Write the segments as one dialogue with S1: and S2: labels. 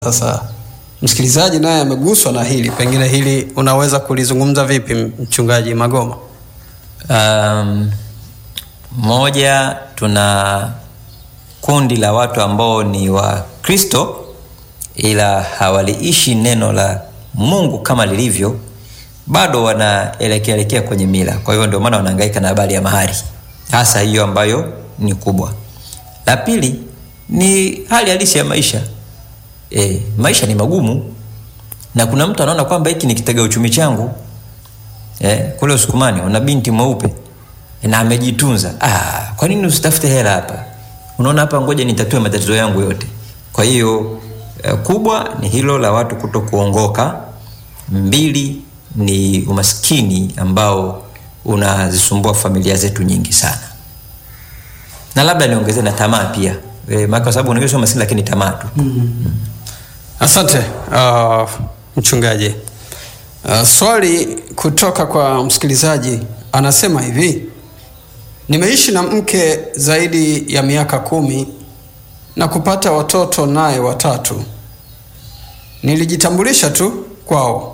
S1: Sasa msikilizaji naye ameguswa na hili, pengine hili unaweza kulizungumza vipi, mchungaji Magoma?
S2: Um, moja, tuna kundi la watu ambao ni Wakristo ila hawaliishi neno la Mungu kama lilivyo, bado wanaelekea elekea kwenye mila. Kwa hiyo ndio maana wanahangaika na habari ya mahari, hasa hiyo ambayo ni kubwa. La pili ni hali halisi ya maisha. E, maisha ni magumu na kuna mtu anaona kwamba hiki ni kitega uchumi changu. E, kule Usukumani una binti mweupe na amejitunza. Ah, kwa nini usitafute hela hapa? Unaona hapa, ngoja nitatue matatizo yangu yote. Kwa hiyo e, kubwa ni hilo la watu kuto kuongoka. Mbili ni umaskini ambao unazisumbua familia zetu nyingi sana, na labda niongezee na tamaa pia e, maana kwa sababu unajua sio maskini lakini tamaa tu mm.
S1: Asante uh, mchungaji. Uh, swali kutoka kwa msikilizaji anasema hivi: nimeishi na mke zaidi ya miaka kumi na kupata watoto naye watatu. Nilijitambulisha tu kwao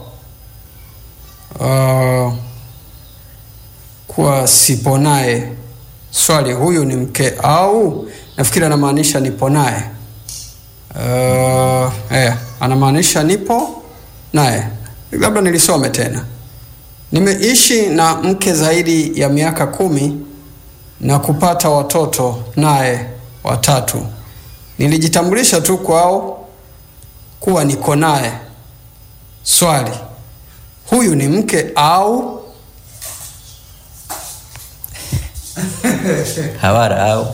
S1: uh, kuwa sipo naye. Swali, huyu ni mke au? Nafikiri anamaanisha nipo naye. Uh, eh, anamaanisha nipo naye. Labda nilisome tena. Nimeishi na mke zaidi ya miaka kumi na kupata watoto naye watatu. Nilijitambulisha tu kwao kuwa niko naye. Swali, huyu ni mke au?
S2: hawara au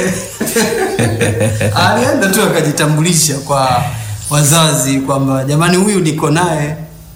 S1: Alienda tu akajitambulisha kwa wazazi kwamba jamani, huyu niko naye.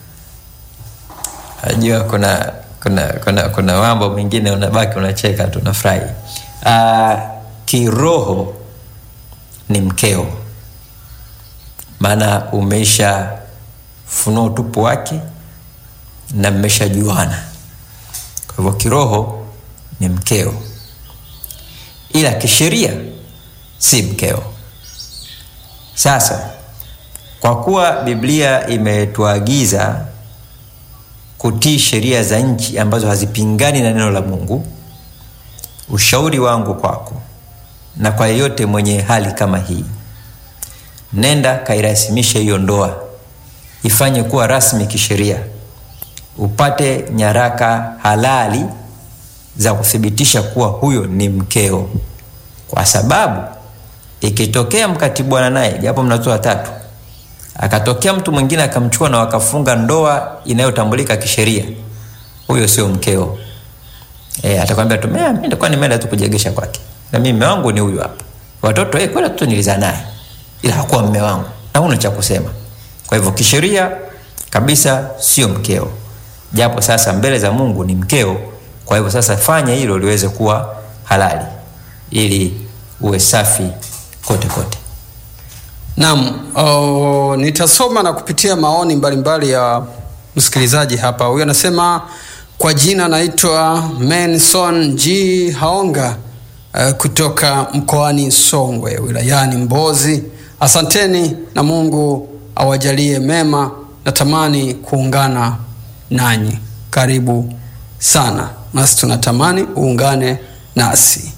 S2: Najua kuna kuna kuna kuna mambo mengine unabaki unacheka tu unafurahi. Uh, kiroho ni mkeo, maana umeisha funua utupu wake na mmeshajuana. Kwa hivyo kiroho ni mkeo, ila kisheria si mkeo. Sasa kwa kuwa Biblia imetuagiza kutii sheria za nchi ambazo hazipingani na neno la Mungu, ushauri wangu kwako na kwa yeyote mwenye hali kama hii, nenda kairasimishe hiyo ndoa, ifanye kuwa rasmi kisheria, upate nyaraka halali za kuthibitisha kuwa huyo ni mkeo, kwa sababu ikitokea mkatibwana naye japo mnatoa tatu akatokea mtu mwingine akamchukua na wakafunga ndoa inayotambulika kisheria, huyo sio mkeo. E, atakwambia tu mimi nilikuwa nimeenda tu kujegesha kwake, na mimi mume wangu ni huyu hapa. Watoto eh, kweli watoto nilizaa naye, ila hakuwa mume wangu, na huna cha kusema. Kwa hivyo kisheria kabisa sio mkeo, japo sasa mbele za Mungu ni mkeo. Kwa hivyo sasa fanya hilo liweze kuwa halali, ili uwe safi kote kote.
S1: Naam, oh, nitasoma na kupitia maoni mbalimbali ya msikilizaji hapa. Huyu anasema kwa jina naitwa Menson G Haonga uh, kutoka mkoani Songwe wilayani Mbozi. Asanteni na Mungu awajalie mema. Natamani kuungana nanyi. Karibu sana, nasi tunatamani uungane nasi.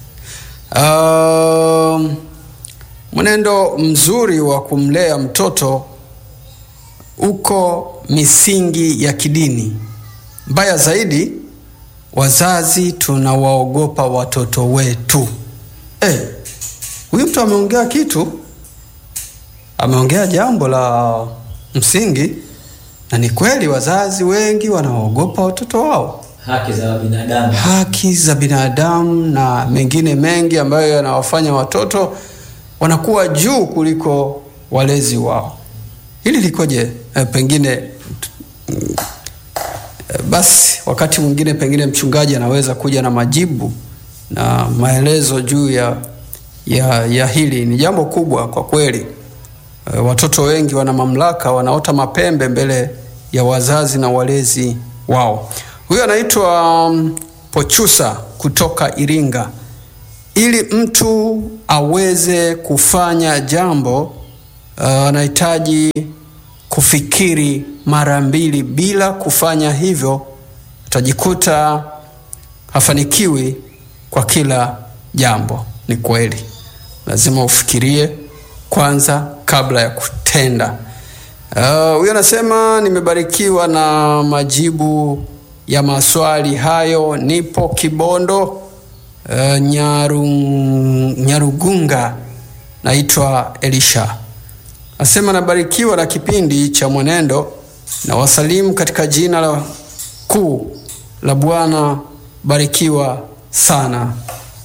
S1: Um, mwenendo mzuri wa kumlea mtoto uko misingi ya kidini. Mbaya zaidi, wazazi tunawaogopa watoto wetu. Eh, huyu mtu ameongea kitu, ameongea jambo la msingi, na ni kweli, wazazi wengi wanaogopa watoto wao
S2: Haki za binadamu.
S1: haki za binadamu na mengine mengi ambayo yanawafanya watoto wanakuwa juu kuliko walezi wao. Hili likoje? E, pengine mm, e, basi wakati mwingine pengine mchungaji anaweza kuja na majibu na maelezo juu ya, ya, ya hili. Ni jambo kubwa kwa kweli. E, watoto wengi wana mamlaka, wanaota mapembe mbele ya wazazi na walezi wao. Huyo anaitwa um, Pochusa kutoka Iringa. Ili mtu aweze kufanya jambo uh, anahitaji kufikiri mara mbili. Bila kufanya hivyo, utajikuta hafanikiwi kwa kila jambo. Ni kweli, lazima ufikirie kwanza kabla ya kutenda. Huyo uh, anasema nimebarikiwa na majibu ya maswali hayo. Nipo Kibondo, uh, Nyaru, Nyarugunga. Naitwa Elisha. Nasema nabarikiwa na kipindi cha Mwenendo na wasalimu katika jina la kuu la Bwana. Barikiwa sana.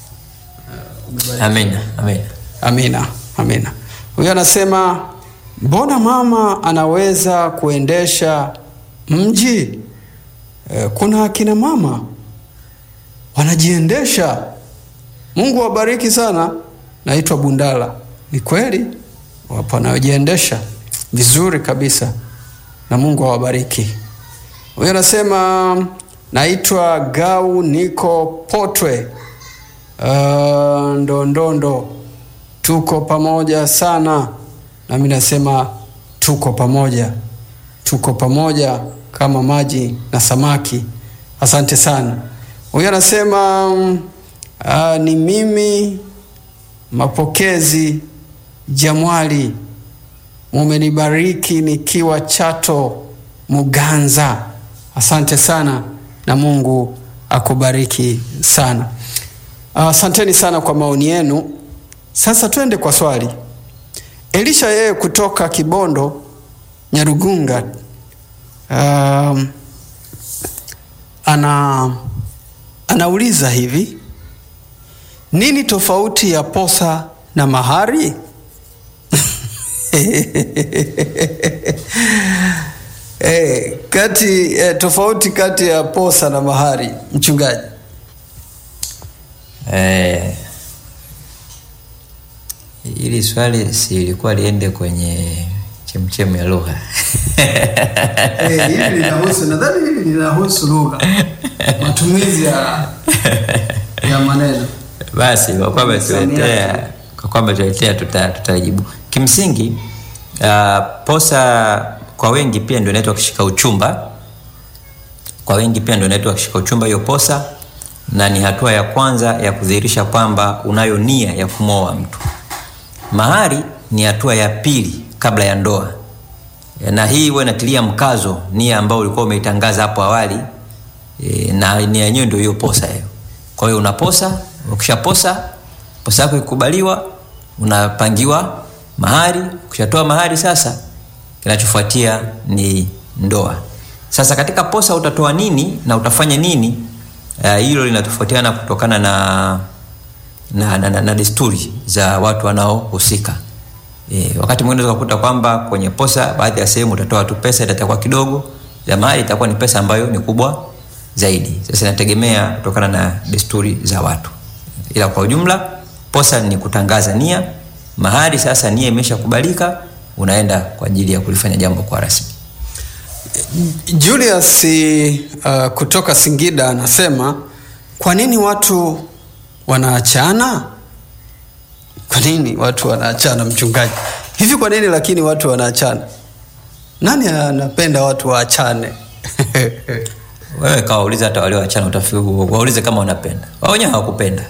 S2: Amina, amina.
S1: Amina, amina. Huyo anasema mbona mama anaweza kuendesha mji? E, kuna akina mama wanajiendesha. Mungu awabariki sana. Naitwa Bundala. Ni kweli wapo wanaojiendesha vizuri kabisa, na Mungu awabariki. Huyo anasema naitwa Gau, niko Potwe uh, Ndondondo. Tuko pamoja sana, nami nasema tuko pamoja, tuko pamoja kama maji na samaki. Asante sana. Huyo anasema uh, ni mimi mapokezi Jamwali, mumenibariki nikiwa Chato Muganza. Asante sana na Mungu akubariki sana. Asanteni uh, sana kwa maoni yenu. Sasa twende kwa swali. Elisha yeye kutoka Kibondo Nyarugunga, um, ana anauliza hivi, nini tofauti ya posa na mahari? Eh, kati eh, tofauti kati ya posa na mahari, mchungaji.
S2: Eh, hili swali si ilikuwa liende kwenye chemchemu ya lugha
S1: Eh, hili linahusu nadhani hili linahusu lugha, matumizi ya ya maneno.
S2: basi kwa kwamba
S1: Msamiati.
S2: tuletea kwa kwamba tuletea tuta- tutajibu kimsingi uh, posa kwa wengi pia ndio inaitwa kishika uchumba kwa wengi pia ndio inaitwa kishika uchumba hiyo posa na ni hatua ya kwanza ya kudhihirisha kwamba unayo nia ya kumwoa mtu mahari ni hatua ya pili kabla ya ndoa na hii huwa inatilia mkazo nia ambayo ulikuwa umeitangaza hapo awali e, na nia yenyewe ndio hiyo posa hiyo kwa hiyo unaposa ukishaposa posa yako ikikubaliwa unapangiwa mahari ukishatoa mahari sasa kinachofuatia ni ndoa sasa katika posa utatoa nini na utafanya nini uh, hilo linatofautiana kutokana na na, na, na, na desturi za watu wanaohusika e, wakati mwingine unaweza kukuta kwamba kwenye posa baadhi ya sehemu utatoa tu pesa itakuwa kidogo ya mahali itakuwa ni pesa ambayo ni kubwa zaidi sasa inategemea kutokana na desturi za watu ila kwa ujumla posa ni kutangaza nia mahali sasa nia imeshakubalika unaenda kwa ajili ya kulifanya jambo kwa rasmi
S1: Julius uh, kutoka Singida anasema kwa nini watu wanaachana? Kwa nini watu wanaachana, mchungaji? Hivi kwa nini lakini watu wanaachana? Nani anapenda watu waachane?
S2: wewe kawauliza hata walioachana utafi- waulize kama wanapenda wao wenyewe hawakupenda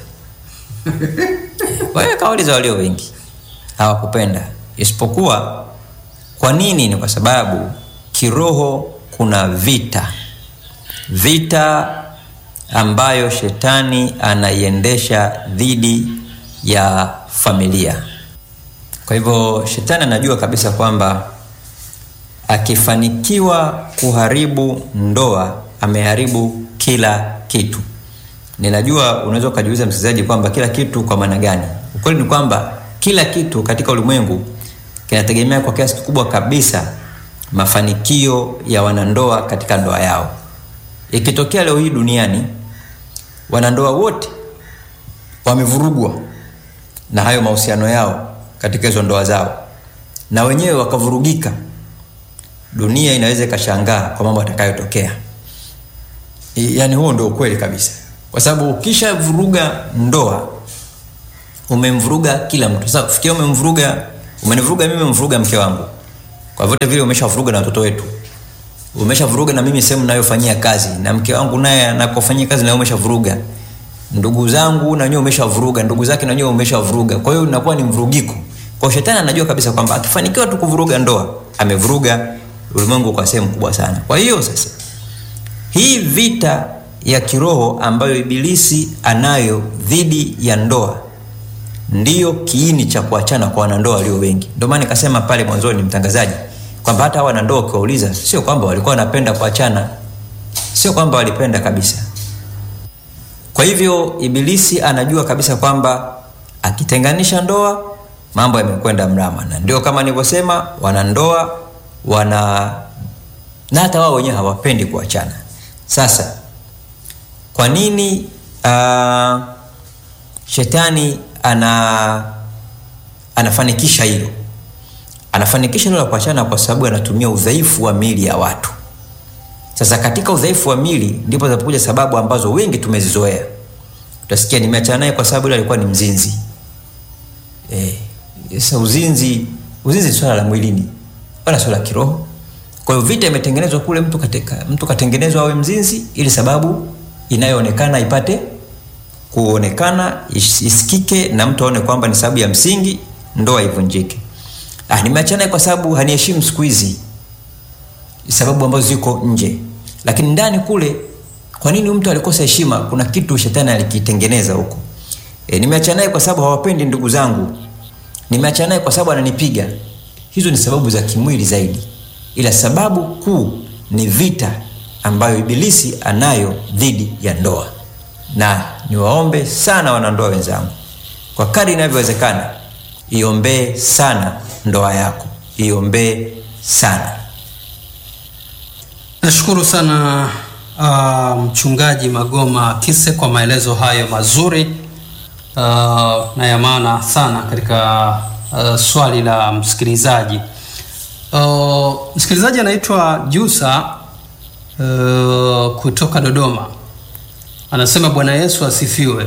S2: wewe kawauliza walio wengi hawakupenda isipokuwa kwa nini ni kwa sababu kiroho kuna vita vita ambayo shetani anaiendesha dhidi ya familia kwa hivyo shetani anajua kabisa kwamba akifanikiwa kuharibu ndoa ameharibu kila kitu ninajua unaweza ukajiuliza msikilizaji kwamba kila kitu kwa maana gani ukweli ni kwamba kila kitu katika ulimwengu kinategemea kwa kiasi kikubwa kabisa mafanikio ya wanandoa katika ndoa yao ikitokea leo hii duniani wanandoa wote wamevurugwa na hayo mahusiano yao katika hizo ndoa zao na wenyewe wakavurugika dunia inaweza ikashangaa kwa mambo atakayotokea yaani huo ndio ukweli kabisa kwa sababu ukishavuruga ndoa umemvuruga kila mtu sasa fikia umemvuruga umenivuruga mimi umvuruga mke wangu kwa vyote vile umeshavuruga na watoto wetu umeshavuruga na mimi sehemu nayofanyia kazi na mke wangu naye anakofanyia kazi naye umeshavuruga ndugu zangu na wenyewe umeshavuruga ndugu zake na wenyewe umeshavuruga kwa hiyo inakuwa ni mvurugiko kwa shetani anajua kabisa kwamba akifanikiwa tu kuvuruga ndoa amevuruga ulimwengu kwa sehemu kubwa sana kwa hiyo sasa hii vita ya kiroho ambayo ibilisi anayo dhidi ya ndoa ndiyo kiini cha kuachana kwa wanandoa walio wengi ndio maana nikasema pale mwanzoni mtangazaji kwamba hata hawa wanandoa ukiwauliza sio kwamba walikuwa wanapenda kuachana sio kwamba walipenda kabisa kwa hivyo ibilisi anajua kabisa kwamba akitenganisha ndoa mambo yamekwenda mrama na ndio kama nilivyosema wanandoa wana na hata wao wenyewe hawapendi kuachana sasa kwa nini uh, shetani ana anafanikisha hilo anafanikisha hilo la kuachana kwa sababu anatumia udhaifu wa mili ya watu sasa katika udhaifu wa mili ndipo zinapokuja sababu ambazo wengi tumezizoea utasikia nimeachana naye kwa sababu ile alikuwa ni mzinzi eh, sasa uzinzi uzinzi ni swala la mwilini wala swala la kiroho kwa hiyo vita imetengenezwa kule mtu katika, mtu katengenezwa awe mzinzi ili sababu inayoonekana ipate kuonekana is- isikike na mtu aone kwamba ni sababu ya msingi ndoa ivunjike ah, nimeachana naye kwa sababu haniheshimu siku hizi sababu ambazo ziko nje lakini ndani kule kwa nini mtu alikosa heshima kuna kitu shetani alikitengeneza huko e, nimeachana naye kwa sababu hawapendi ndugu zangu nimeachana naye kwa sababu ananipiga hizo ni sababu za kimwili zaidi ila sababu kuu ni vita ambayo ibilisi anayo dhidi ya ndoa na niwaombe sana wanandoa wenzangu kwa kadri inavyowezekana iombee sana ndoa yako iombee sana
S1: nashukuru sana uh, mchungaji magoma kise kwa maelezo hayo mazuri uh, na ya maana sana katika uh, swali la msikilizaji uh, msikilizaji anaitwa jusa uh, kutoka dodoma anasema bwana yesu asifiwe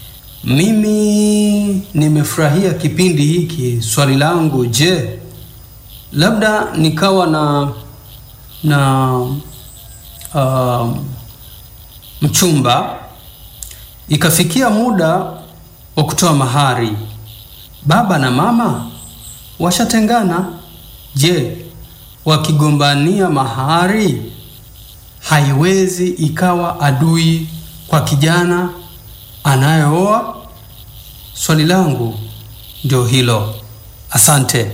S1: mimi nimefurahia kipindi hiki swali langu je labda nikawa na na um, mchumba ikafikia muda wa kutoa mahari baba na mama washatengana je wakigombania mahari haiwezi ikawa adui kwa kijana anayeoa swali langu ndio hilo asante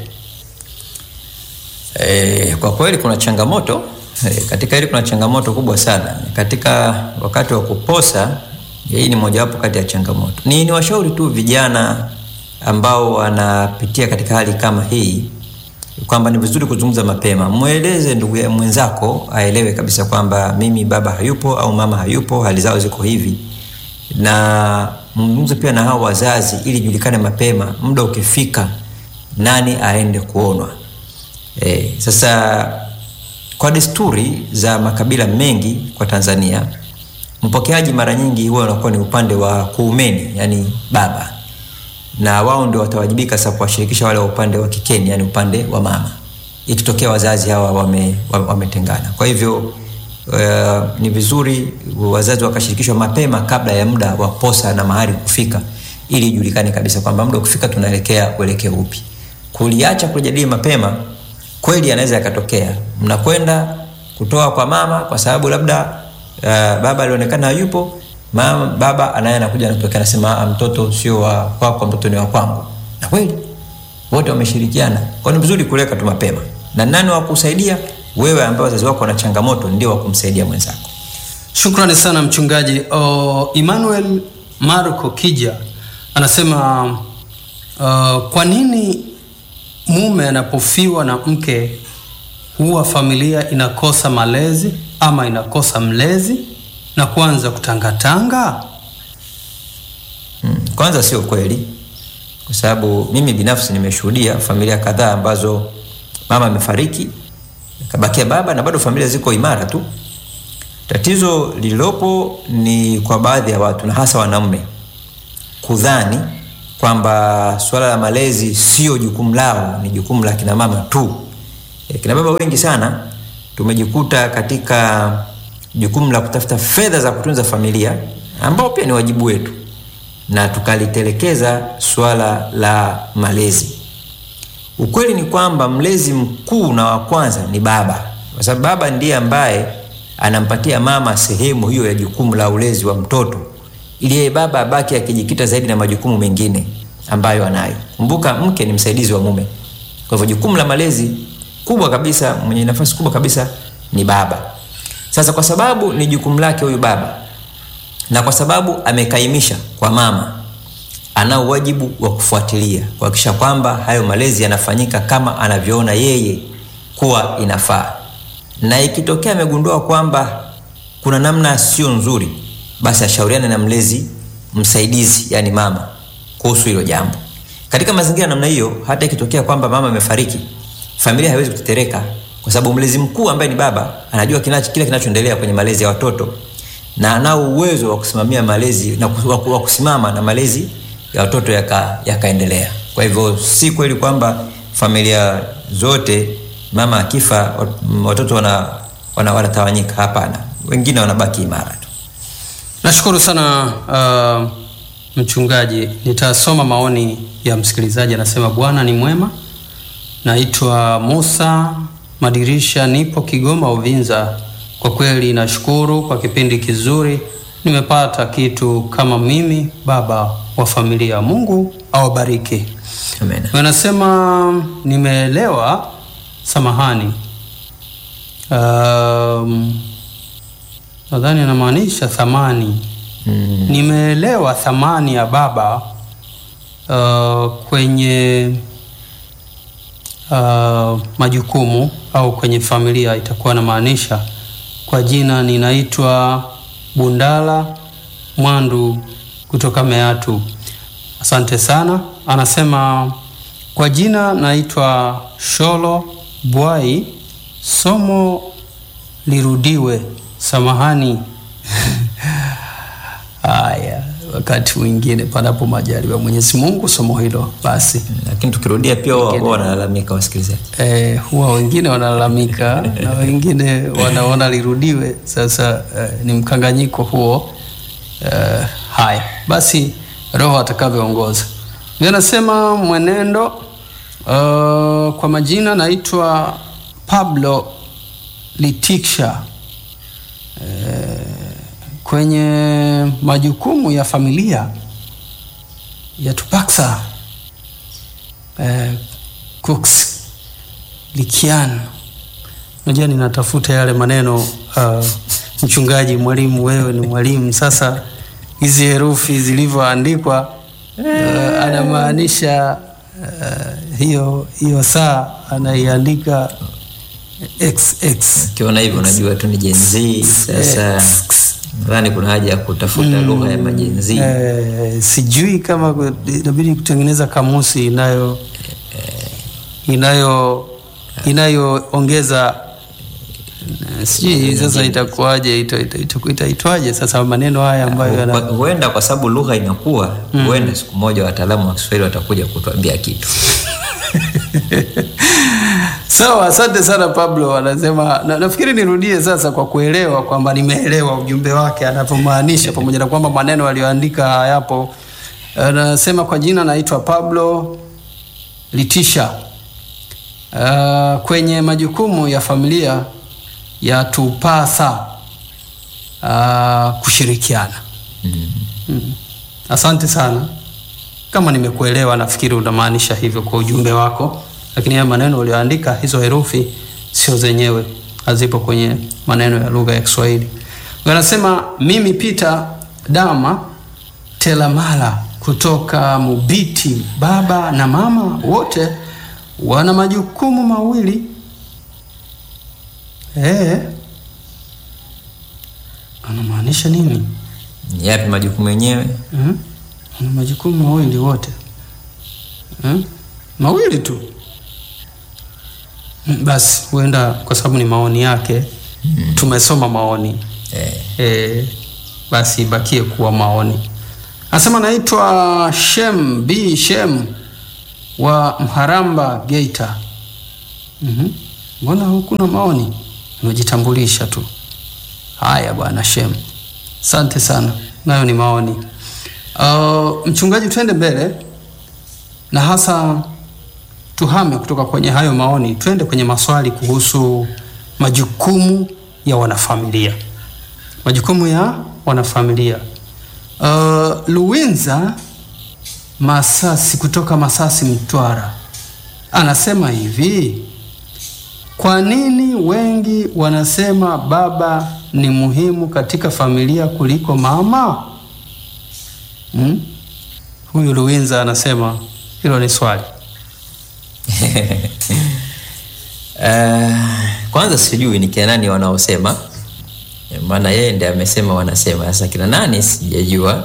S2: E, kwa kweli kuna changamoto e, katika hili kuna changamoto kubwa sana katika wakati wa kuposa. Hii ni mojawapo kati ya changamoto. Ni, ni washauri tu vijana ambao wanapitia katika hali kama hii kwamba ni vizuri kuzungumza mapema. Mweleze ndugu ya mwenzako aelewe kabisa kwamba mimi baba hayupo au mama hayupo, hali zao ziko hivi, na mzungumze pia na hao wazazi ili julikane mapema, muda ukifika, nani aende kuonwa. E, sasa kwa desturi za makabila mengi kwa Tanzania, mpokeaji mara nyingi huwa unakuwa ni upande wa kuumeni, yani baba, na wao ndio watawajibika sasa kuwashirikisha wale wa upande wa kikeni, yani upande wa mama, ikitokea wazazi hawa wame, wame, wametengana. Kwa hivyo uh, ni vizuri wazazi wakashirikishwa mapema kabla ya muda wa posa na mahari kufika, ili ijulikane kabisa kwamba muda ukifika tunaelekea uelekeo upi. Kuliacha kujadili mapema kweli anaweza yakatokea mnakwenda kutoa kwa mama kwa sababu labda uh, baba alionekana hayupo mama baba anaye anakuja anatokea anasema "Ah, mtoto sio wa kwako mtoto ni wa kwangu na kweli wote wameshirikiana kwa ni vizuri kuweka tu mapema na nani wa kusaidia wewe ambaye wazazi wako wana changamoto ndio wa kumsaidia mwenzako
S1: shukrani sana mchungaji uh, emmanuel marco kija anasema uh, kwa nini mume anapofiwa na mke huwa familia inakosa malezi ama inakosa mlezi na kuanza kutangatanga
S2: Mm, kwanza sio kweli kwa sababu mimi binafsi nimeshuhudia familia kadhaa ambazo mama amefariki kabakia baba na bado familia ziko imara tu tatizo lililopo ni kwa baadhi ya watu na hasa wanaume kudhani kwamba suala la malezi sio jukumu lao, ni jukumu la kina mama tu. E, kina baba wengi sana tumejikuta katika jukumu la kutafuta fedha za kutunza familia ambao pia ni wajibu wetu, na tukalitelekeza suala la malezi. Ukweli ni kwamba mlezi mkuu na wa kwanza ni baba, kwa sababu baba ndiye ambaye anampatia mama sehemu hiyo ya jukumu la ulezi wa mtoto, ili yeye baba abaki akijikita zaidi na majukumu mengine ambayo anayo. Kumbuka, mke ni msaidizi wa mume, kwa hivyo jukumu la malezi kubwa kabisa, mwenye nafasi kubwa kabisa ni baba. Sasa kwa sababu ni jukumu lake huyu baba, na kwa sababu amekaimisha kwa mama, ana wajibu wa kufuatilia kuhakikisha kwamba hayo malezi yanafanyika kama anavyoona yeye kuwa inafaa, na ikitokea amegundua kwamba kuna namna sio nzuri, basi ashauriane na mlezi msaidizi, yani mama, kuhusu hilo jambo. Katika mazingira namna hiyo, hata ikitokea kwamba mama amefariki, familia haiwezi kutetereka, kwa sababu mlezi mkuu ambaye ni baba anajua kinacho, kile kinachoendelea kwenye malezi ya watoto na anao uwezo wa kusimamia malezi na wa kusimama na malezi ya watoto yakaendelea. Yaka kwa hivyo si kweli kwamba familia zote mama akifa watoto wanatawanyika, wana, wana hapana, wengine wanabaki imara tu.
S1: Nashukuru sana uh, mchungaji. Nitasoma maoni ya msikilizaji, anasema Bwana ni mwema. Naitwa Musa Madirisha, nipo Kigoma Uvinza. Kwa kweli nashukuru kwa kipindi kizuri, nimepata kitu kama mimi, baba wa familia. Mungu awabariki.
S2: Amen.
S1: Wanasema nimeelewa, samahani, um, nadhani anamaanisha thamani
S2: Mm.
S1: nimeelewa thamani ya baba uh, kwenye uh, majukumu au kwenye familia itakuwa namaanisha. Kwa jina ninaitwa Bundala Mwandu kutoka Meatu. Asante sana. Anasema kwa jina naitwa Sholo Bwai, somo lirudiwe, samahani. Haya, wakati mwingine panapo majaliwa Mwenyezi Mungu, somo hilo basi.
S2: Lakini tukirudia pia wao wao wanalalamika wasikilizaji.
S1: Eh, huwa wengine wanalalamika na wengine wanaona lirudiwe. Sasa eh, ni mkanganyiko huo. Eh, haya basi, Roho atakavyoongoza. Ndio nasema mwenendo. Uh, kwa majina naitwa Pablo Litiksha. Eh, kwenye majukumu ya familia ya Tupaksa eh, Cooks Likian. Unajua ninatafuta yale maneno uh, mchungaji, mwalimu, wewe ni mwalimu. Sasa hizi herufi zilivyoandikwa uh, anamaanisha uh, hiyo hiyo saa anaiandika XX.
S2: Ukiona hivyo unajua tu ni Gen Z. Sasa nadhani kuna haja ya kutafuta lugha ya majen Z.
S1: Eh, sijui kama ku- inabidi kutengeneza kamusi inayo inayo inayoongeza eh, sijui sasa itakuwaje ita- ita- ita- itaitwaje sasa maneno haya ambayo
S2: Kwa-
S1: yana
S2: Huenda kwa sababu lugha inakuwa, huenda siku moja wataalamu wa Kiswahili watakuja kutuambia kitu.
S1: sawa. Asante sana Pablo, anasema na, nafikiri nirudie sasa kwa kuelewa kwamba nimeelewa ujumbe wake anavyomaanisha, pamoja na kwamba maneno aliyoandika hayapo. Anasema kwa jina naitwa Pablo Litisha. Uh, kwenye majukumu ya familia yatupasa uh, kushirikiana. Mm. Asante sana. Kama nimekuelewa, nafikiri unamaanisha hivyo kwa ujumbe wako, lakini haya maneno ulioandika, hizo herufi sio zenyewe, hazipo kwenye maneno ya lugha ya Kiswahili. Wanasema mimi Peter Dama Telamala kutoka Mubiti, baba na mama wote wana majukumu mawili. Eh, anamaanisha nini?
S2: Ni yapi majukumu yenyewe?
S1: Mhm. Wana majukumu mawili wote Mhm. mawili tu Mm, basi huenda kwa sababu ni maoni yake tumesoma maoni
S2: Eh,
S1: e, basi ibakie kuwa maoni Anasema naitwa Shem B Shem wa Mharamba Geita. Mhm. Mbona hukuna maoni? Umejitambulisha tu. Haya bwana Shem, asante sana, nayo ni maoni. Uh, mchungaji, twende mbele na hasa tuhame kutoka kwenye hayo maoni, twende kwenye maswali kuhusu majukumu ya wanafamilia, majukumu ya wanafamilia. Uh, Luwinza Masasi kutoka Masasi, Mtwara, anasema hivi: kwa nini wengi wanasema baba ni muhimu katika familia kuliko mama? Hmm? Huyu Luwinza anasema hilo ni swali.
S2: Uh, kwanza sijui ni kina nani wanaosema, maana yeye ndiye amesema wanasema. Sasa kina nani sijajua.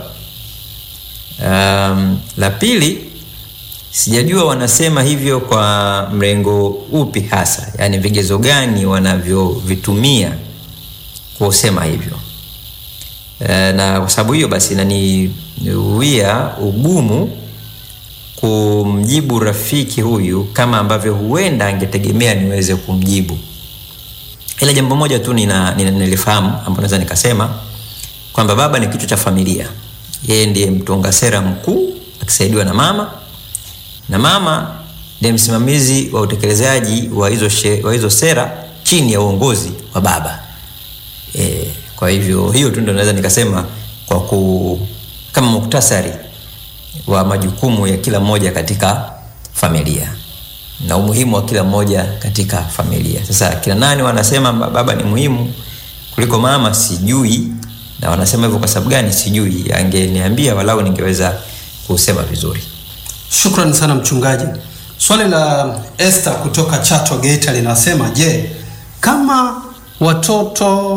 S2: Um, la pili sijajua wanasema hivyo kwa mrengo upi hasa, yaani vigezo gani wanavyovitumia kusema hivyo. Uh, na kwa sababu hiyo basi inaniwia ugumu kumjibu rafiki huyu kama ambavyo huenda angetegemea niweze kumjibu, ila jambo moja tu nina, nina, nilifahamu ambapo naweza nikasema kwamba baba ni kichwa cha familia. Yeye ndiye mtunga sera mkuu akisaidiwa na mama, na mama ndiye msimamizi wa utekelezaji wa hizo, she, wa hizo sera chini ya uongozi wa baba e, kwa hivyo hiyo tu ndio naweza nikasema kwa ku, kama muktasari wa majukumu ya kila mmoja katika familia na umuhimu wa kila mmoja katika familia. Sasa kina nani wanasema baba ni muhimu kuliko mama, sijui, na wanasema hivyo kwa sababu gani sijui. Angeniambia walau ningeweza kusema vizuri.
S1: Shukrani sana mchungaji. Swali la Esther kutoka Chato Geita linasema, je, kama watoto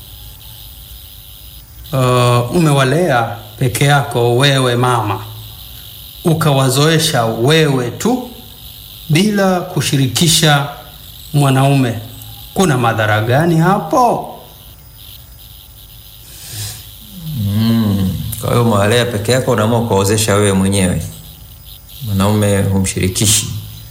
S1: uh, umewalea peke yako wewe mama, ukawazoesha wewe tu bila kushirikisha mwanaume, kuna madhara gani hapo?
S2: Mm, kwa hiyo umewalea peke yako, unaamua kuwaozesha wewe mwenyewe, mwanaume humshirikishi.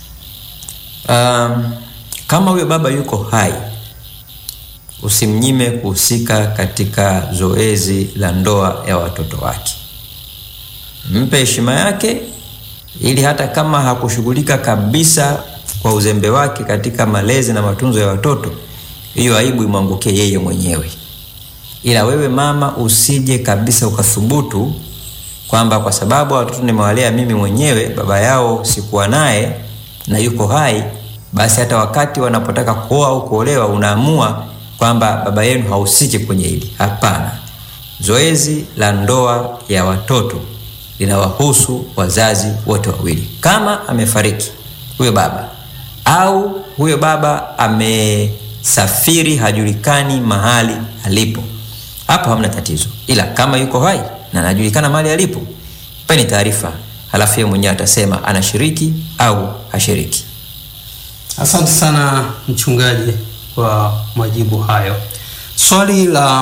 S2: Um, kama huyo baba yuko hai, usimnyime kuhusika katika zoezi la ndoa ya watoto wake. Mpe heshima yake, ili hata kama hakushughulika kabisa kwa uzembe wake katika malezi na matunzo ya watoto, hiyo aibu imwangukie yeye mwenyewe. Ila wewe mama, usije kabisa ukathubutu kwamba kwa sababu watoto nimewalea mimi mwenyewe, baba yao sikuwa naye na yuko hai, basi hata wakati wanapotaka kuoa au kuolewa unaamua kwamba baba yenu hahusiki kwenye hili. Hapana, zoezi la ndoa ya watoto linawahusu wazazi wote wawili. Kama amefariki huyo baba au huyo baba amesafiri, hajulikani mahali alipo, hapo hamna tatizo, ila kama yuko hai na anajulikana mahali alipo, peni taarifa, halafu yeye mwenyewe atasema anashiriki au hashiriki.
S1: Asante sana mchungaji kwa majibu hayo. Swali la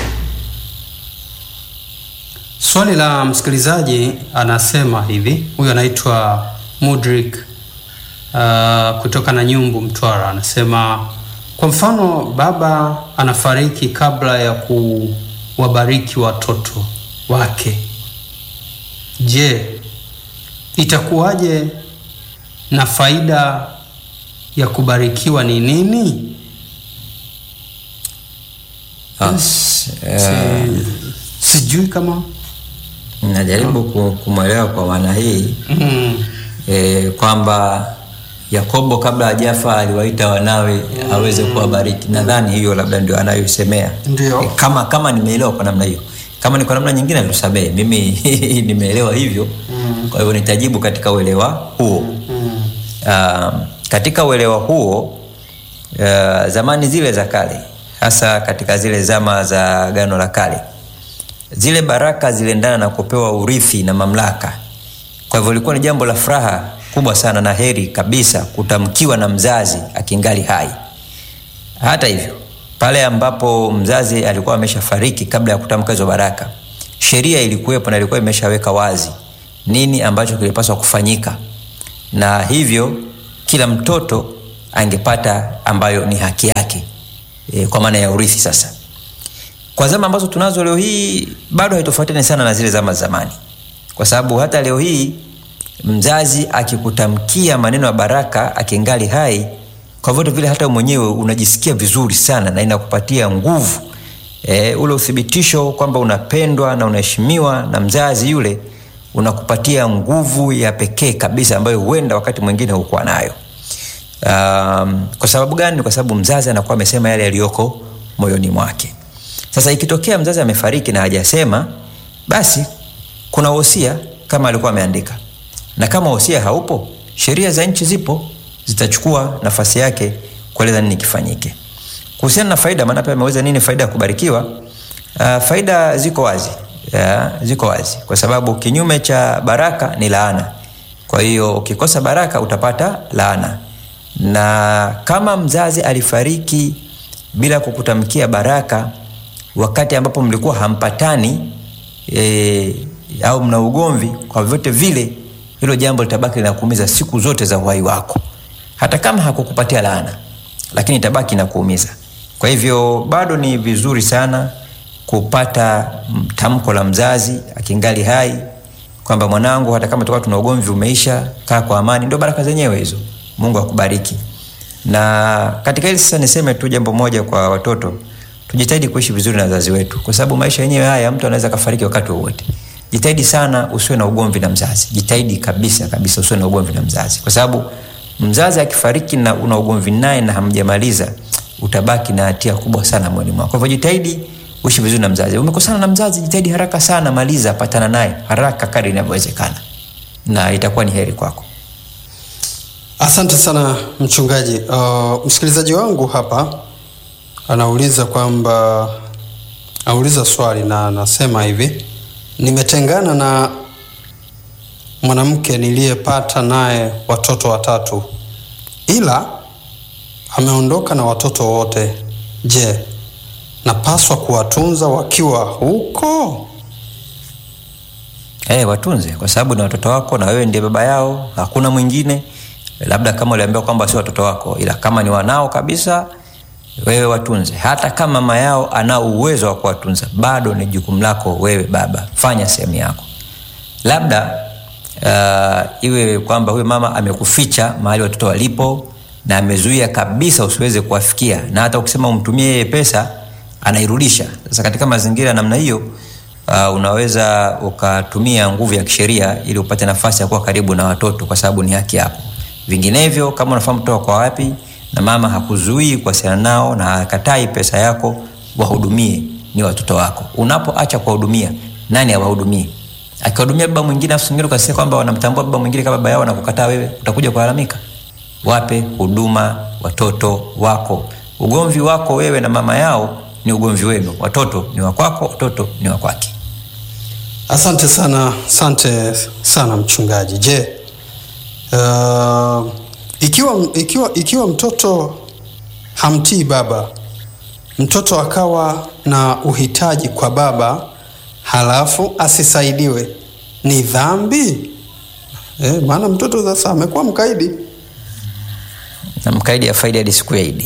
S1: swali la msikilizaji anasema hivi, huyu anaitwa Mudrik uh, kutoka na Nyumbu, Mtwara, anasema kwa mfano baba anafariki kabla ya kuwabariki watoto wake, je, itakuwaje na faida ya kubarikiwa ni nini?
S2: As, eh,
S1: Si- sijui kama
S2: najaribu ku- kumwelewa kwa maana hii
S1: mm,
S2: e, kwamba Yakobo kabla hajafa aliwaita wanawe aweze kuwabariki. Nadhani hiyo labda ndio anayoisemea.
S1: Ndio.
S2: E, kama kama nimeelewa kwa namna hiyo, kama ni kwa namna nyingine tusamehe, mimi nimeelewa hivyo
S1: Mm.
S2: kwa hivyo nitajibu katika uelewa huo.
S1: mm,
S2: Uh, katika uelewa huo uh, zamani zile za kale, hasa katika zile zama za Agano la Kale, zile baraka ziliendana na kupewa urithi na mamlaka. Kwa hivyo ilikuwa ni jambo la furaha kubwa sana na heri kabisa kutamkiwa na mzazi akingali hai. Hata hivyo, pale ambapo mzazi alikuwa ameshafariki kabla ya kutamka hizo baraka, sheria ilikuwepo na ilikuwa imeshaweka wazi nini ambacho kilipaswa kufanyika na hivyo kila mtoto angepata ambayo ni haki yake e, kwa maana ya urithi sasa kwa zama ambazo tunazo leo hii bado haitofautiani sana na zile zama za zamani kwa sababu hata leo hii mzazi akikutamkia maneno ya baraka akingali hai kwa vyote vile hata mwenyewe unajisikia vizuri sana na inakupatia nguvu e, ule uthibitisho kwamba unapendwa na unaheshimiwa na mzazi yule unakupatia nguvu ya pekee kabisa ambayo huenda wakati mwingine hukuwa nayo um, kwa sababu gani kwa sababu mzazi anakuwa amesema yale yaliyoko moyoni mwake sasa ikitokea mzazi amefariki na hajasema basi kuna wosia kama alikuwa ameandika na kama wosia haupo sheria za nchi zipo zitachukua nafasi yake kueleza nini kifanyike kuhusiana na faida maana pia ameweza nini faida ya kubarikiwa uh, faida ziko wazi ya, ziko wazi kwa sababu kinyume cha baraka ni laana kwa hiyo ukikosa baraka utapata laana na kama mzazi alifariki bila kukutamkia baraka wakati ambapo mlikuwa hampatani e, au mna ugomvi kwa vyote vile hilo jambo litabaki linakuumiza siku zote za uhai wako hata kama hakukupatia laana lakini itabaki inakuumiza kwa hivyo bado ni vizuri sana kupata tamko la mzazi akingali hai kwamba mwanangu hata kama tukawa tuna ugomvi umeisha kaa kwa amani ndio baraka zenyewe hizo mungu akubariki na katika hili sasa niseme tu jambo moja kwa watoto tujitahidi kuishi vizuri na wazazi wetu kwa sababu maisha yenyewe haya mtu anaweza kafariki wakati wowote jitahidi sana usiwe na ugomvi na mzazi jitahidi kabisa kabisa usiwe na ugomvi na mzazi kwa sababu mzazi akifariki na una ugomvi naye na hamjamaliza utabaki na hatia kubwa sana moyoni mwako kwa hivyo jitahidi uishi vizuri na mzazi umekosana na mzazi jitahidi haraka sana maliza patana naye haraka kadri inavyowezekana na itakuwa ni heri kwako
S1: asante sana mchungaji uh, msikilizaji wangu hapa anauliza kwamba anauliza swali na anasema hivi nimetengana na mwanamke niliyepata naye watoto watatu ila ameondoka na watoto wote je napaswa kuwatunza wakiwa huko
S2: hey, watunze kwa sababu ni watoto wako na wewe ndiye baba yao hakuna mwingine labda kama uliambiwa kwamba sio watoto wako ila kama ni wanao kabisa wewe watunze hata kama mama yao anao uwezo wa kuwatunza bado ni jukumu lako wewe baba fanya sehemu yako labda uh, iwe kwamba huyo mama amekuficha mahali watoto walipo na amezuia kabisa usiweze kuwafikia na hata ukisema umtumie yeye pesa anairudisha sasa katika mazingira ya namna hiyo uh, unaweza ukatumia nguvu ya kisheria ili upate nafasi ya kuwa karibu na watoto kwa sababu ni haki yako vinginevyo kama unafahamu kutoka kwa wapi na mama hakuzuii kuwasiliana nao na hakatai pesa yako wahudumie ni watoto wako unapoacha kuwahudumia nani awahudumie akiwahudumia baba mwingine afu singine ukasikia kwamba wanamtambua baba mwingine kama baba yao na kukataa wewe utakuja kulalamika wape huduma watoto wako ugomvi wako wewe na mama yao ni ugomvi wenu watoto ni wakwako watoto ni wakwake
S1: asante sana asante sana mchungaji je uh, ikiwa, ikiwa, ikiwa mtoto hamtii baba mtoto akawa na uhitaji kwa baba halafu asisaidiwe ni dhambi e, maana mtoto sasa amekuwa mkaidi
S2: na mkaidi afaidi hadi siku ya idi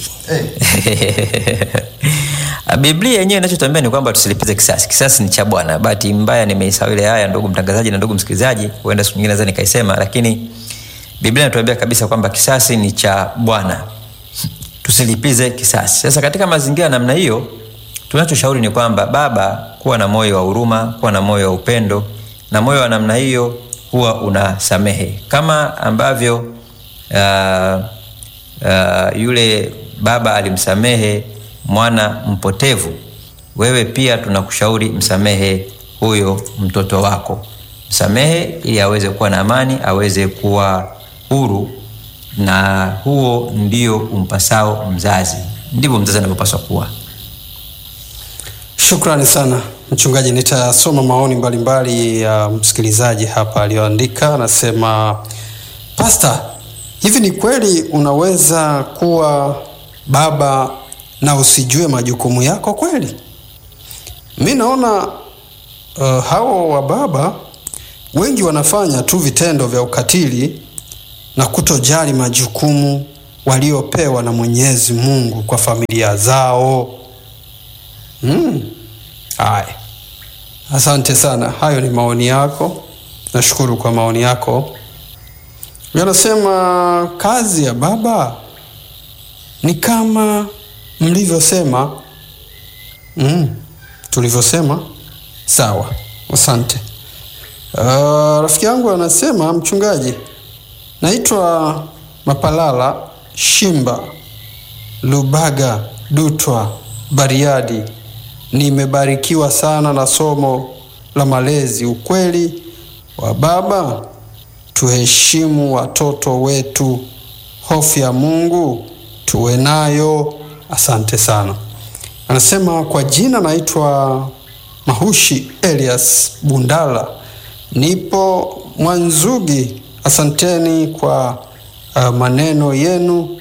S2: biblia yenyewe inachotambia ni kwamba tusilipize kisasi kisasi ni cha bwana bahati mbaya nimeisahau ile haya ndugu mtangazaji na ndugu msikilizaji huenda siku nyingine naweza nikaisema lakini biblia inatuambia kabisa kwamba kisasi ni cha bwana tusilipize kisasi sasa katika mazingira namna hiyo tunachoshauri ni kwamba baba kuwa na moyo wa huruma kuwa na moyo wa upendo na moyo wa namna hiyo huwa unasamehe kama ambavyo uh, uh, yule baba alimsamehe mwana mpotevu wewe pia tunakushauri msamehe huyo mtoto wako msamehe ili aweze kuwa na amani aweze kuwa huru na huo ndio umpasao mzazi ndivyo mzazi anavyopaswa kuwa
S1: shukrani sana mchungaji nitasoma maoni mbalimbali ya msikilizaji hapa aliyoandika anasema pasta hivi ni kweli unaweza kuwa baba na usijue majukumu yako kweli mi naona uh, hao wa baba wengi wanafanya tu vitendo vya ukatili na kutojali majukumu waliopewa na Mwenyezi Mungu kwa familia zao. Mm. Haya, asante sana. Hayo ni maoni yako, nashukuru kwa maoni yako. Yanasema kazi ya baba ni kama mlivyosema. Mm. Tulivyosema sawa, asante. Uh, rafiki yangu anasema mchungaji, naitwa Mapalala Shimba Lubaga Dutwa Bariadi. Nimebarikiwa sana na somo la malezi. Ukweli wa baba, tuheshimu watoto wetu, hofu ya Mungu tuwe nayo. Asante sana. Anasema kwa jina naitwa Mahushi Elias Bundala, nipo Mwanzugi. Asanteni kwa uh, maneno yenu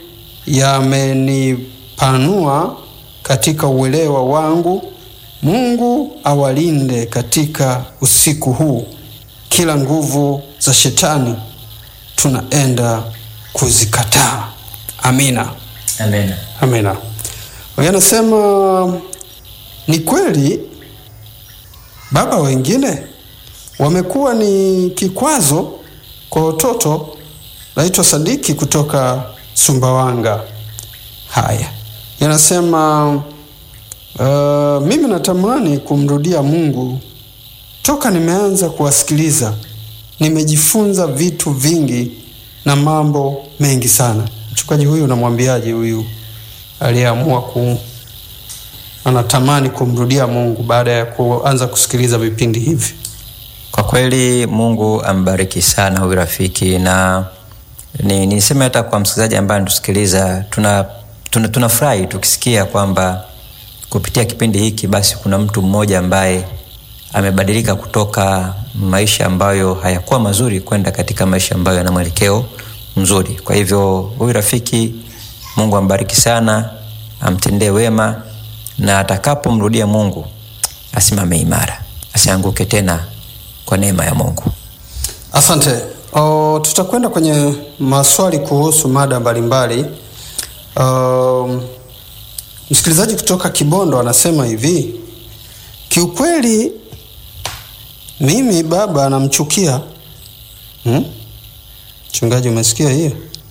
S1: yamenipanua katika uelewa wangu. Mungu awalinde katika usiku huu, kila nguvu za shetani tunaenda kuzikataa. Amina,
S2: Amen.
S1: amina. Huyu anasema ni kweli baba wengine wamekuwa ni kikwazo kwa watoto. Naitwa Sadiki kutoka Sumbawanga. Haya, yanasema uh, mimi natamani kumrudia Mungu. Toka nimeanza kuwasikiliza, nimejifunza vitu vingi na mambo mengi sana. Mchungaji huyu unamwambiaje huyu aliyeamua ku anatamani kumrudia Mungu baada ya kuanza kusikiliza vipindi hivi?
S2: Kwa kweli Mungu ambariki sana huyu rafiki, na ni niseme hata kwa msikilizaji ambaye anatusikiliza, tuna tuna tunafurahi tukisikia kwamba kupitia kipindi hiki basi kuna mtu mmoja ambaye amebadilika kutoka maisha ambayo hayakuwa mazuri kwenda katika maisha ambayo yana mwelekeo mzuri. Kwa hivyo huyu rafiki, Mungu ambariki sana, amtendee wema, na atakapomrudia Mungu asimame imara, asianguke tena kwa neema ya Mungu.
S1: Asante. O, tutakwenda kwenye maswali kuhusu mada mbalimbali. Um, msikilizaji kutoka Kibondo anasema hivi, kiukweli mimi baba anamchukia. Hmm? Mchungaji, umesikia hiyo?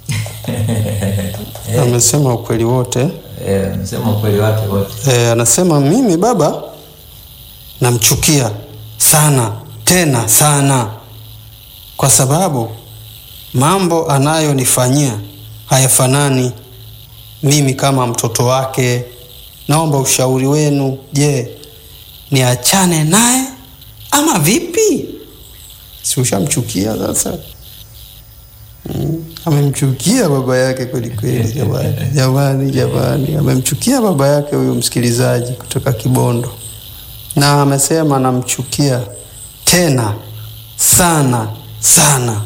S1: Amesema ukweli wote.
S2: Eh, sema ukweli wake wote.
S1: E, anasema mimi baba namchukia sana tena sana, kwa sababu mambo anayonifanyia hayafanani. Mimi kama mtoto wake, naomba ushauri wenu. Je, niachane naye ama vipi? Si ushamchukia sasa? Mm, amemchukia baba yake kweli kweli, jamani, jamani, jamani, amemchukia baba yake huyu msikilizaji kutoka Kibondo, na amesema namchukia tena sana sana.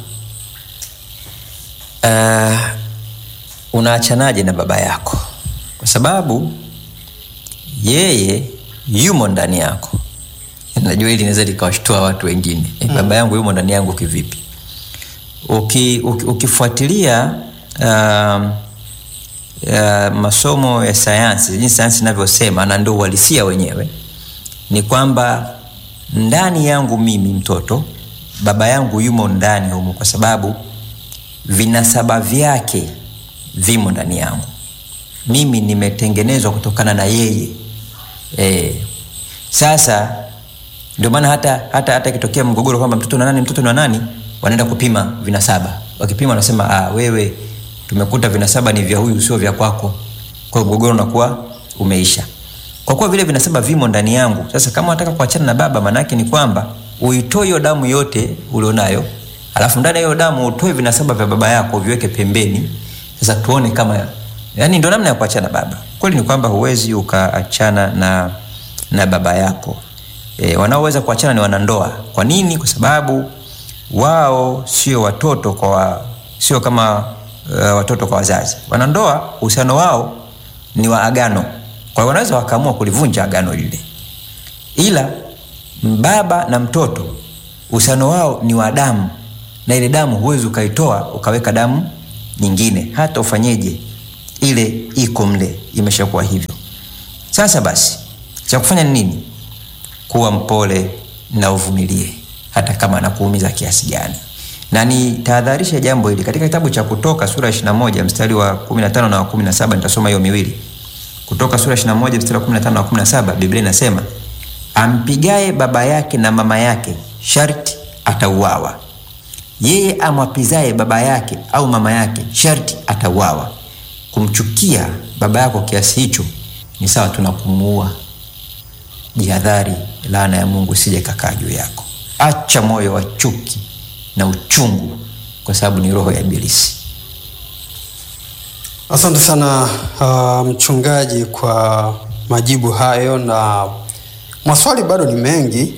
S2: Uh, unaachanaje na baba yako? Kwa sababu yeye yumo ndani yako. Najua hili linaweza likawashtua watu wengine. Eh, baba yangu yumo ndani yangu kivipi? Uki, uki, ukifuatilia uh, uh, masomo ya sayansi, jinsi sayansi inavyosema na ndio uhalisia wenyewe, ni kwamba ndani yangu mimi mtoto, baba yangu yumo ndani humo, kwa sababu vinasaba vyake vimo ndani yangu. Mimi nimetengenezwa kutokana na yeye e. Sasa ndio maana hata hata hata ikitokea mgogoro kwamba mtoto na nani, mtoto na nani, wanaenda kupima vinasaba. Wakipima wanasema ah, wewe tumekuta vinasaba ni vya huyu, sio vya kwako. Kwa hiyo mgogoro unakuwa umeisha, kwa kuwa vile vinasaba vimo ndani yangu. Sasa kama unataka kuachana na baba, maanake ni kwamba uitoe hiyo damu yote ulionayo alafu ndani ya hiyo damu utoe vinasaba vya baba yako viweke pembeni. Sasa tuone kama yani, ndio namna ya kuachana baba. Kweli ni kwamba huwezi ukaachana na, na baba yako. E, wanaoweza kuachana ni wanandoa. Kwa nini? Kwa sababu wao sio watoto kwa wa, sio kama uh, watoto kwa wazazi. Wanandoa uhusiano wao ni wa agano, kwa hiyo wanaweza wakaamua kulivunja agano lile, ila baba na mtoto uhusiano wao ni wa damu na ile damu huwezi ukaitoa ukaweka damu nyingine hata ufanyeje ile iko mle imeshakuwa hivyo sasa basi cha kufanya ni nini kuwa mpole na uvumilie hata kama anakuumiza kiasi gani na nitahadharisha jambo hili katika kitabu cha kutoka sura 21 mstari wa 15 na wa 17 nitasoma hiyo miwili kutoka sura 21 mstari wa 15 na wa 17 biblia inasema ampigaye baba yake na mama yake sharti atauawa yeye amwapizaye baba yake au mama yake sharti atauawa kumchukia baba yako kiasi hicho ni sawa tu na kumuua jihadhari laana ya mungu sije kakaa juu yako acha moyo wa chuki na uchungu kwa sababu ni roho ya ibilisi
S1: Asante sana uh, mchungaji kwa majibu hayo, na maswali bado ni mengi.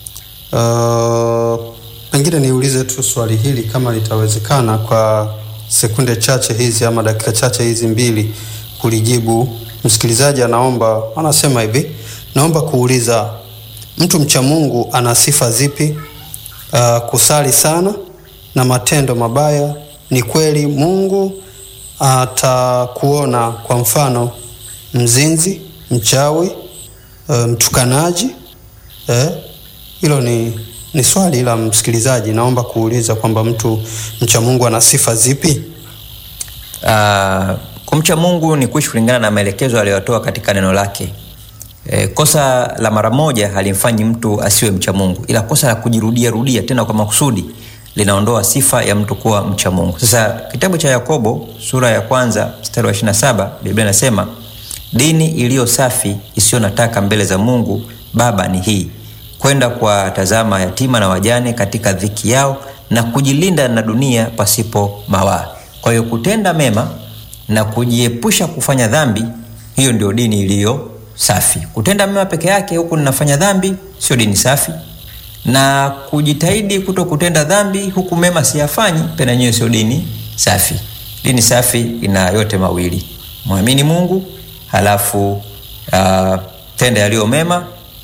S1: Uh, pengine niulize tu swali hili kama litawezekana kwa sekunde chache hizi ama dakika chache hizi mbili kulijibu. Msikilizaji anaomba, anasema hivi, naomba kuuliza mtu mcha Mungu ana sifa zipi? Uh, kusali sana na matendo mabaya. Ni kweli Mungu atakuona kwa mfano mzinzi, mchawi, uh, mtukanaji eh? Hilo ni, ni swali la msikilizaji. Naomba kuuliza kwamba mtu mcha Mungu ana sifa zipi?
S2: uh, kumcha mungu ni kuishi kulingana na maelekezo aliyotoa katika neno lake e, kosa la mara moja halimfanyi mtu asiwe mcha mungu ila kosa la kujirudia rudia tena kwa makusudi linaondoa sifa ya mtu kuwa mcha mungu sasa kitabu cha yakobo sura ya kwanza mstari wa 27 biblia inasema dini iliyo safi isiyo na taka mbele za mungu baba ni hii kwenda kuwatazama yatima na wajane katika dhiki yao na kujilinda na dunia pasipo mawaa kwa hiyo kutenda mema na kujiepusha kufanya dhambi hiyo ndio dini iliyo safi kutenda mema peke yake huku ninafanya dhambi sio dini safi na kujitahidi kuto kutenda dhambi huku mema siyafanyi pena nyewe sio dini safi dini safi ina yote mawili mwamini mungu halafu uh, tenda yaliyo mema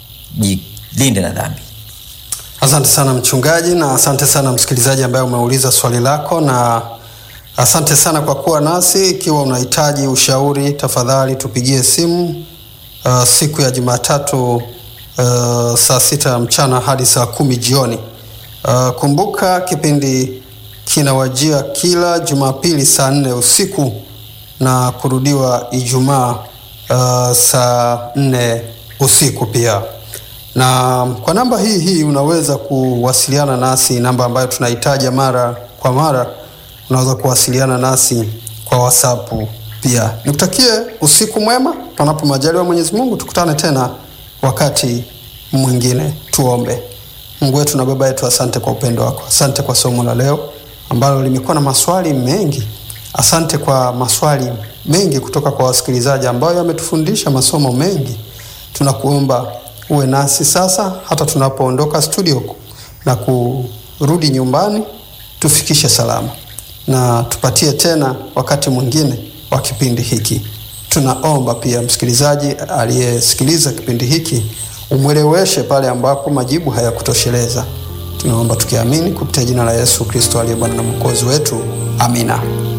S2: jilinde na dhambi
S1: Asante sana mchungaji, na asante sana msikilizaji ambaye umeuliza swali lako, na asante sana kwa kuwa nasi. Ikiwa unahitaji ushauri, tafadhali tupigie simu uh, siku ya Jumatatu uh, saa sita ya mchana hadi saa kumi jioni. Uh, kumbuka kipindi kinawajia kila Jumapili saa nne usiku na kurudiwa Ijumaa uh, saa nne usiku pia na kwa namba hii hii unaweza kuwasiliana nasi, namba ambayo tunahitaja mara kwa mara. Unaweza kuwasiliana nasi kwa WhatsApp pia. Nikutakie usiku mwema, panapo majaliwa Mwenyezi Mungu, tukutane tena wakati mwingine. Tuombe. Mungu wetu na Baba yetu, asante kwa upendo wako, asante kwa somo la leo ambalo limekuwa na maswali mengi. Asante kwa maswali mengi kutoka kwa wasikilizaji ambayo yametufundisha masomo mengi. Tunakuomba uwe nasi sasa hata tunapoondoka studio na kurudi nyumbani, tufikishe salama na tupatie tena wakati mwingine wa kipindi hiki. Tunaomba pia msikilizaji aliyesikiliza kipindi hiki umweleweshe pale ambapo majibu hayakutosheleza. Tunaomba tukiamini kupitia jina la Yesu Kristo aliye Bwana na Mwokozi wetu, amina.